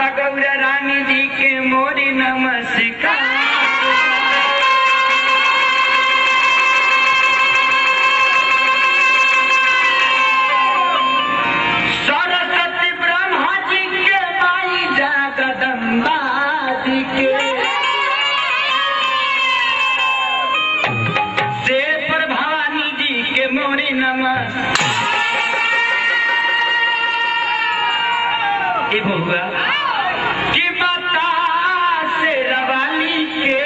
माता गौरा रानी जी के मोरी नमस्कार सरस्वती ब्रह्मा जी के माई जगदम्बा जी के शेर भवानी जी के मोरी नमः ए बबुआ कि बता से रवानी के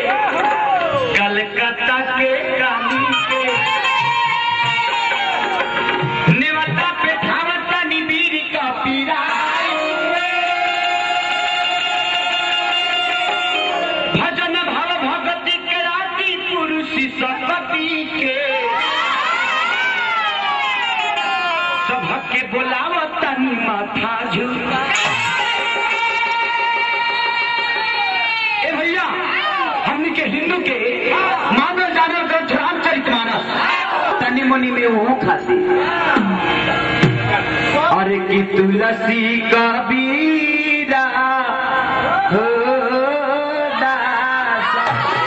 कलकत्ता के काली के नेवता पे धावता निबीर का पीरा भजन भाव भगति के राती पुरुष सकती के सबके बोलावता नी माथा झुका ए भैया हमनी के हिंदू के मानव जानव ग्रंथ रामचरित मानस तनी मनी में वो खाती अरे की तुलसी कबीरा हो दासा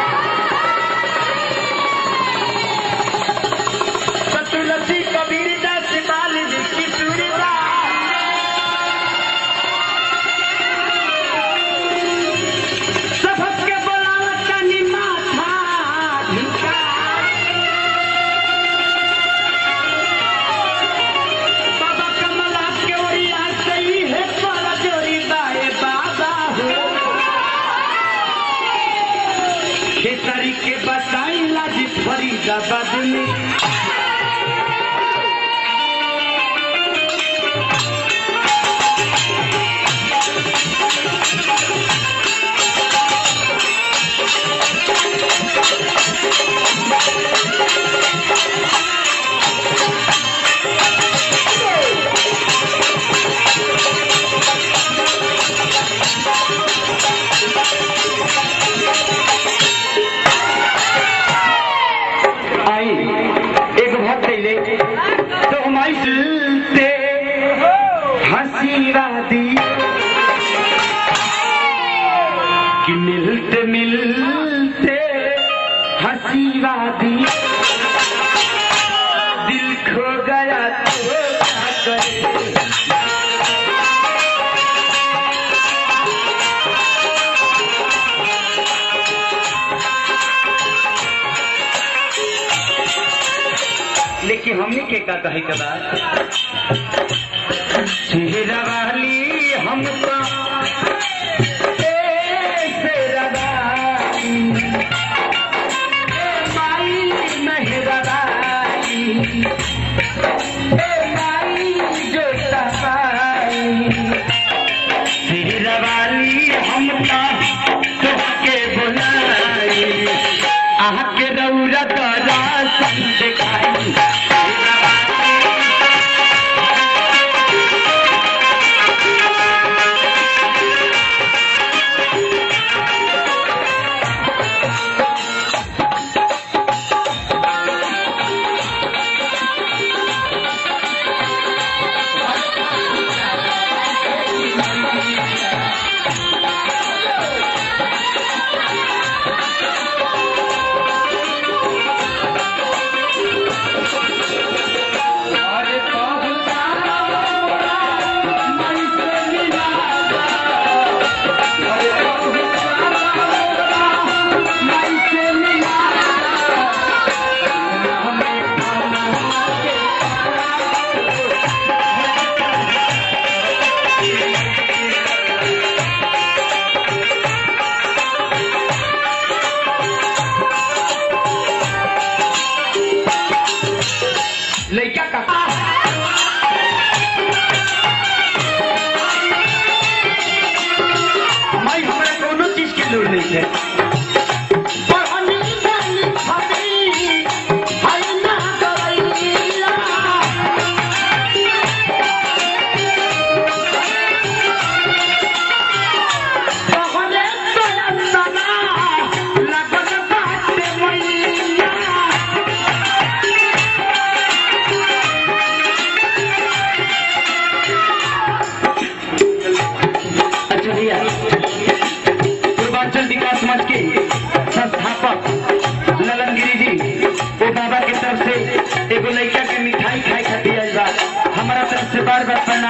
तो तुलसी कबीर दास बाल की सुरदा सबके बोलावत तनी माथा झुका बाबा कमला के ओरिया सही है पर जोरी बाए बाबा हो खेसारी के बताई लाजी फरीदाबाद में आई एक भक्त ले तो हमारी दिलते हंसी वादी कि मिलते मिलते हंसी वादी दिल खो गया तो क्या करे लेकिन हमने के का कहे के बाद चेहरा वाली हमको ए शेरा वाली, ए माई मेहरा वाली, ए माई जोता वाली, शेरा वाली हमका तोहके बुलाई आके रौरा तरा संग दिखाई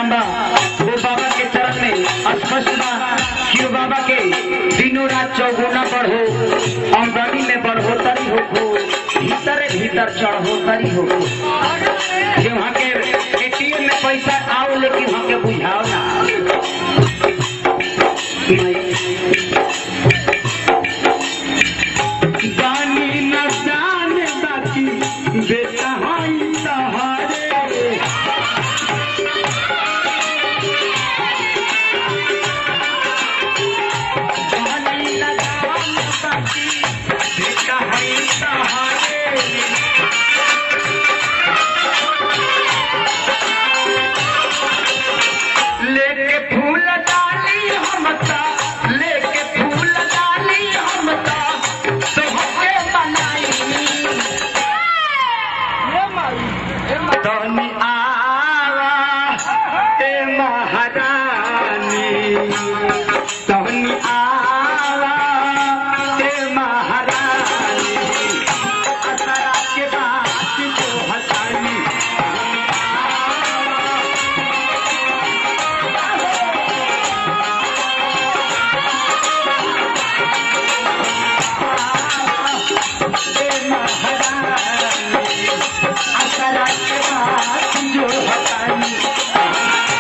नाम बा वो बाबा के चरण में स्पष्ट बा कि वो बाबा के दिनों रात चौगुना बढ़ो आमदनी में बढ़ोतरी हो हो भीतर भीतर चढ़ोतरी हो हो जे वहाँ के एटीएम में पैसा आओ लेकिन वहाँ के बुझाओ ना जानी न जाने बाकी बेटा हाई सहारे जानी न जाने बाकी बेटा हाई सहारे लेके फूल डाली हमता लेके फूल डाली हमता तोहके बनाई तनी आवा ए महारानी तनी आवा ए महारानी असरा के बात जो हटाई ए महारानी असरा के बात जो हटाई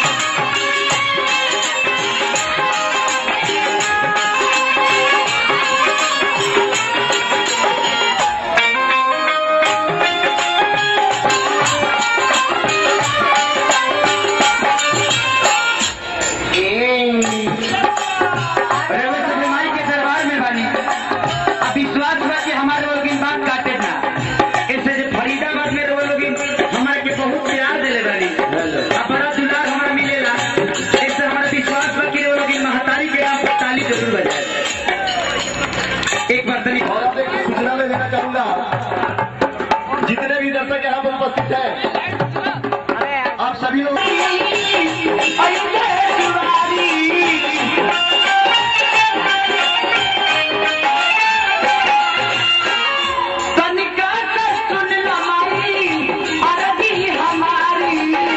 रवि से बीमारी के दरबार में बानी अब विश्वास बा कि हमारे लोग इन बात काटे ना ऐसे जो फरीदाबाद में रोए लोग हमारे के बहुत प्यार दिले बानी अब बड़ा दुलार हमारा मिलेला ऐसे हमारा विश्वास बा कि वो लोग इन महतारी के आप ताली जरूर बजाए एक बार तनी और अब एक सूचना में देना चाहूंगा जितने भी दर्शक यहाँ पर उपस्थित हैं आप सभी लोग तनिका से सुन लमाई अरबी हमारी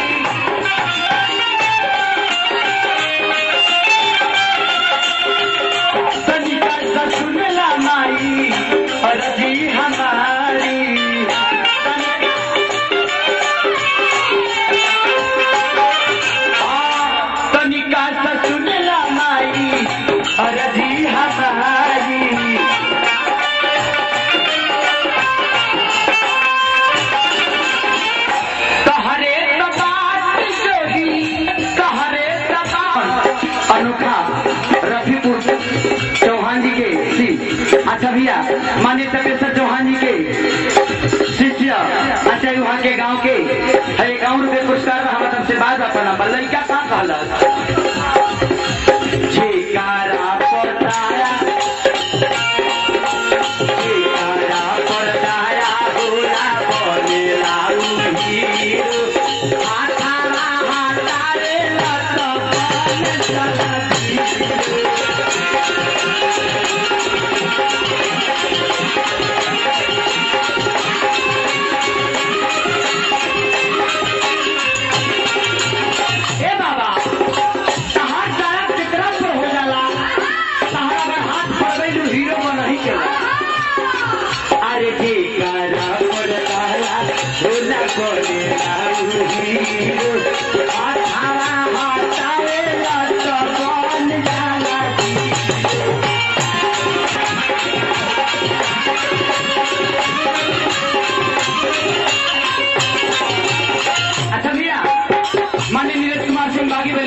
तनिका से सुन लमाई अरबी हमारी तनिका से सुन लमाई अरबी हमारी कहरे तबात जोगी कहरे तबात अनोखा रफीपुर चौहान जी के सी अच्छा भैया मान्य तपेश्वर चौहान जी के शिष्य अच्छा वहाँ के गांव के है गाँव रुपये पुरस्कार हम तुमसे बात अपना बल्लई क्या कहाँ कहला छिकारा पताया छिकारा पताया होला बनेला हीरो हाथाला हाथारे लत बन चलती ए बाबा तहार सारा कितना पर हो जाला तहार अगर हाथ पड़बे जो हीरो में नहीं चला अरे जी करा पड़ला होला कोने आउ हीरो हाथावा हाथावे लत बन जाला अच्छा भैया माननीय नीरज कुमार सिंह बागी